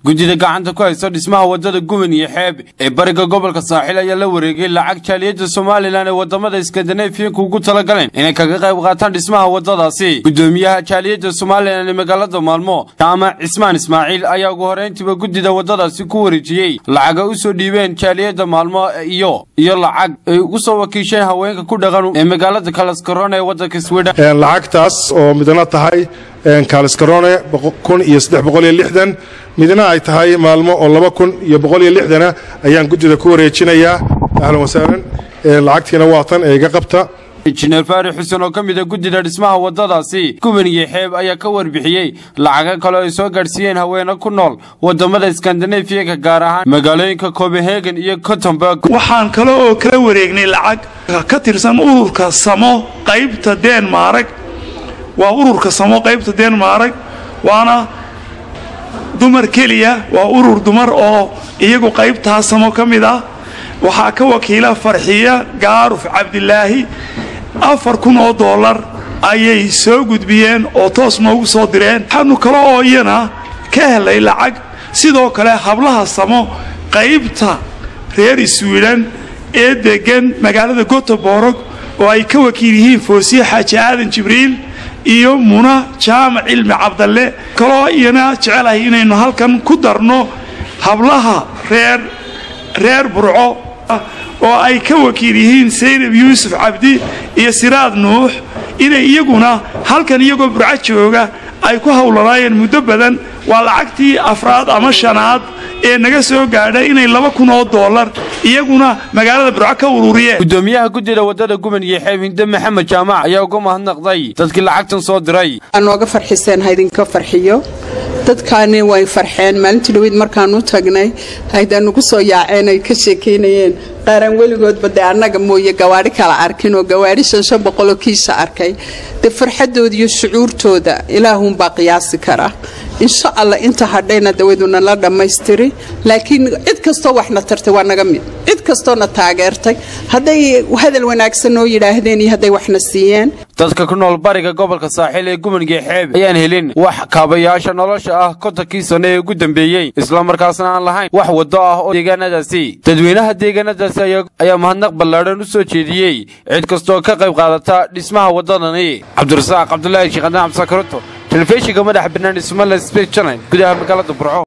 guddida gacanta ku haysta dhismaha waddada guban iyo xeeb ee bariga gobolka saaxiil ayaa la wareegay lacag jaaliyadda somalilan ee waddamada skandinafiyanka ugu talagaleen inay kaga qayb qaataan dhismaha waddadaasi guddoomiyaha jaaliyadda somalilan ee magaalada maalmo jaamac cismaan ismaaciil ayaa ugu horrayntiiba guddida waddadaasi ku wareejiyey lacaga u soo dhiibeen jaaliyadda maalmo iyo iyo lacag ay ugu soo wakiisheen haweenka ku dhaqan ee magaalada kalaskarone ee waddanka swidhen lacagtaas oo midna tahay kaaliskarone kun iyo saddex boqol iyo lixdan midna ay tahay maalmo oo laba kun iyo boqol iyo lixdana ayaan guddida ku wareejinayaa ahlan wasahlan lacagtiina waa tan ee iga qabta injineer faari xuseen oo ka mid a guddida dhismaha waddadaasi guban iyo xeeb ayaa ka warbixiyey lacaga kale ay soo gaadhsiiyeen haweene ku nool waddamada skandinafiyanka gaar ahaan magaalooyinka copenhagen iyo cotemburg waxaan kale oo kala wareegnay lacag ka tirsan ururka samo qaybta denmark waa ururka samo qaybta denmark waana dumar keliya waa urur dumar oo iyagu qaybtaa samo ka mid ah waxaa ka wakiila farxiya gaaruf cabdilaahi afar kun oo dollar ayay soo gudbiyeen oo toos noogu soo direen waxaanu kale oo iyana ka helay lacag sidoo kale hablaha samo qaybta reer swidhen ee deggan magaalada gotoborog oo ay ka wakiil yihiin foosiye xaaji aadan jibriil iyo muna jaamac cilmi cabdalle kaloo iyana jecelahay inaynu halkan ku darno hablaha reer reer burco oo ay ka wakiil yihiin saynab yuusuf cabdi iyo siraad nuux inay iyaguna halkan iyagoo burco jooga ay ku howlanaayeen muddo badan waa lacagtii afraad ama shanaad ee naga soo gaadhay inay laba kun oo dollar iyaguna magaalada burco ka ururiyeen guddoomiyaha guddida waddada guban iyo xeeb hinde maxamed jaamac ayaa uga mahadnaqday dadkii lacagtan soo diray nooga farxiseen haydinka farxiyo dadkaani way farxeen maalintii dhaweyd markaanu tagnay haydanugu soo yaaceen ay ka sheekaynayeen qaaraan weligoodba dee annaga mooye gawaadhi kala arkin oo gawaadhi shanshan boqoloo kiisa arkay dee farxaddooda iyo shucuurtooda ilaahuunbaa qiyaasi kara insha allah inta hadhayna dawaduna la dhammaystiri laakiin cid kastoo waxna tartay waa naga mid cid kastoona taageertay hadday hadal wanaagsan noo yidhaahdeen iyo hadday waxna siiyeen dadka ku nool bariga gobolka saaxiil ee gubangiyo xeeb ayaan helin wax kaabayaasha nolosha ah kontankii sanno ee ugu dambeeyey islamarkaasna aan lahayn wax waddo ah oo deegaanadaasi dadweynaha deegaanadaasi ayaa mahadnaq ballaadhan u soo jeediyey cid kastoo ka qayb qaadata dhismaha waddadani cabdirasaaq cabdulaahi sheekh adaan cabdisakaroto telefishinka madaxa bannaan ismail sbes channel gudaha magaalada burco